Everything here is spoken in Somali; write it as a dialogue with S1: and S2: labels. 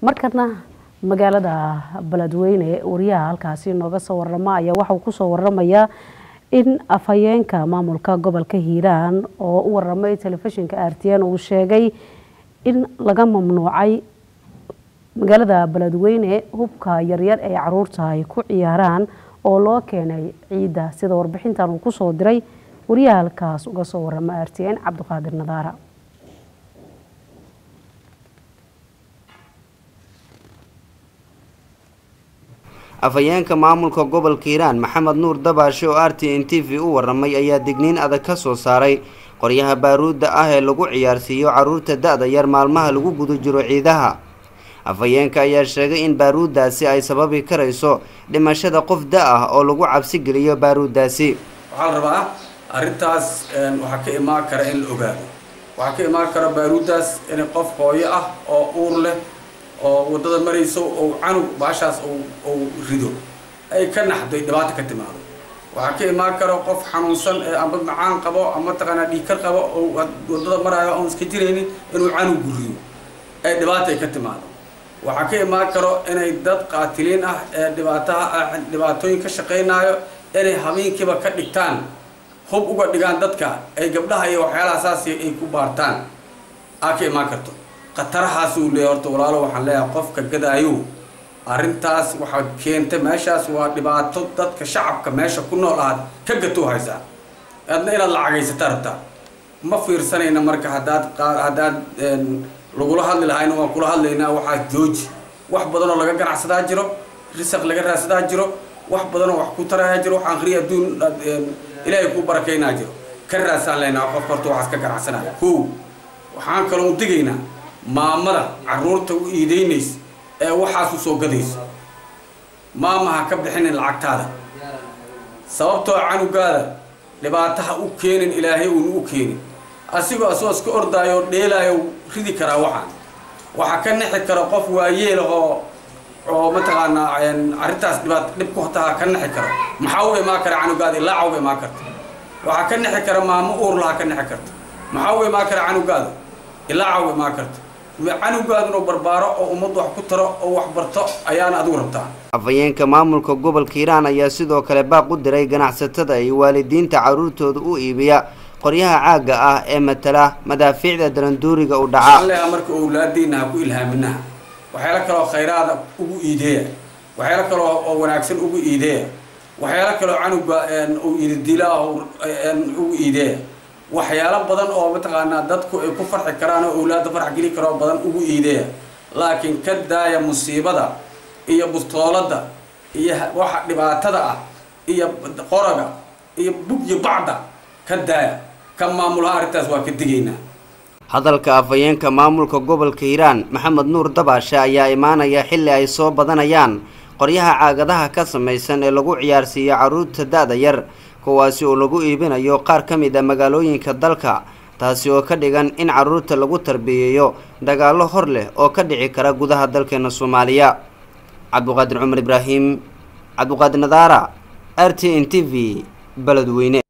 S1: markana magaalada beledweyne wariyaha halkaasi nooga soo warama ayaa waxauu kusoo waramayaa in afhayeenka maamulka gobolka hiiraan oo u waramay telefishinka r t n uu sheegay in laga mamnuucay magaalada beledweyne hubka yaryar ee caruurta ay ku ciyaaraan oo loo keenay ciidda sida warbixintan uu kusoo diray wariyaha halkaas uga soo warama r t n cabdiqaadir nadaara
S2: afhayeenka maamulka gobolka hiiraan maxamed nuur dabaashe oo r t n t v u waramay ayaa digniin adag ka soo saaray qoryaha baaruudda ah ee lagu ciyaarsiiyo caruurta da-da yar maalmaha lagu guda jiro ciidaha afhayeenka ayaa sheegay in baaruuddaasi ay sababi karayso dhimashada qof da- ah oo lagu cabsi geliyo baaruuddaasi
S3: waxaa la rabaa arrintaas waxaa ka imaan kara in la ogaado waxaa ka imaan kara baaruuddaas in qof hooyo ah oo uur leh oo waddada marayso ou canug baashaas ou rido ay ka naxday dhibaata ka timaado waxaa ka imaan karo qof xanuunsan ee amba macaan qabo ama taqaanaa dhiigkar qabo oo waddada maraayo oon iska jiraynin inuu canugu rido ay dhibaata ay ka timaado waxaa ka imaan karo inay dad qaatiliin ah ee dhibaataha dhibaatooyin ka shaqaynaayo inay habeenkiiba ka dhigtaan hub uga dhigaan dadka ay gabdhaha iyo waxyaalaha saas ay ku baartaan aa ka imaan karto khatarahaas uu leeyahy horta walaalo waxaan leeyahay qofka gadaayo arrintaas waxaa keentay meeshaas waa dhibaato dadka shacabka meesha ku nool aad ka gatoo haysaa adna inaad lacagaysata rabtaa ma fiirsanayna marka haddaad haddaad lagula hadli lahayna waan kula hadlaynaa waxaa jooji wax badanoo laga ganacsadaa jiro risaq laga raadsadaa jiro wax badanoo wax ku tarayaa jiro wax akhriya adduun ilaahay kuu barakaynaa jiro ka raadsaan laynaa qofka horta waxaas ka ganacsanaya kow waxaan kaloo digaynaa maamada caruurta u iideynaysa ee waxaas u soo gadayso maama ha ka bixinin lacagtaada sababtoo canugaada dhibaataha u keenin ilaahay uuna u keenin asigoo asoo iska ordaayo dheelaayo ridi karaa waxaan waxaa ka nixi kara qof waayeel oo oo mataqaanaa arrintaas dhibaat dhib ku taha ka nixi karo maxaa u imaan kara canugaada ilaaca uga imaan karta waxaa ka nixi kara maamo uurlaha ka nixi karta maxaa u imaan kara canugaada ilaaca uga imaan karta canugaaduna barbaaro oo ummaddu wax ku taro oo wax barto ayaana adigu rabtaa
S2: afhayeenka maamulka gobolka hiiraan ayaa sidoo kale baaq u diray ganacsatada iyo waalidiinta caruurtooda u iibiya qoryaha caagga ah ee matala madaafiicda daranduuriga u dhaca
S3: leeha marka owlaadiina ha ku ilhaaminaha waxyaalo kaloo khayraada ugu iideeya waxyaalo kaloo oo wanaagsan ugu iideeya waxyaalo kaloo canuga uu ididilaa ugu iideeya waxyaalo badan oo mataqaanaa dadku ay ku farxi karaan oo owlaadda farx geli karoo badan ugu iideeya laakiin ka daaya musiibada iyo bustooladda iyo waxa dhibaatada ah iyo qoraga iyo bug iyo bacda ka daaya ka maamulaha arrintaas waa ka digaynaa
S2: hadalka afhayeenka maamulka gobolka hiiraan maxamed nuur dabaashe ayaa imaanaya xilli ay soo badanayaan qoryaha caagadaha ka samaysan ee lagu ciyaarsiiyo caruurta da-da yar kuwaasi oo lagu iibinayo qaar ka mid a magaalooyinka dalka taasi oo ka dhigan in caruurta lagu tarbiyeeyo dagaallo hor leh oo ka dhici kara gudaha dalkeena soomaaliya cabdiqaadir cumar ibraahim cabdiqaadir nadaara r t n t v beledweyne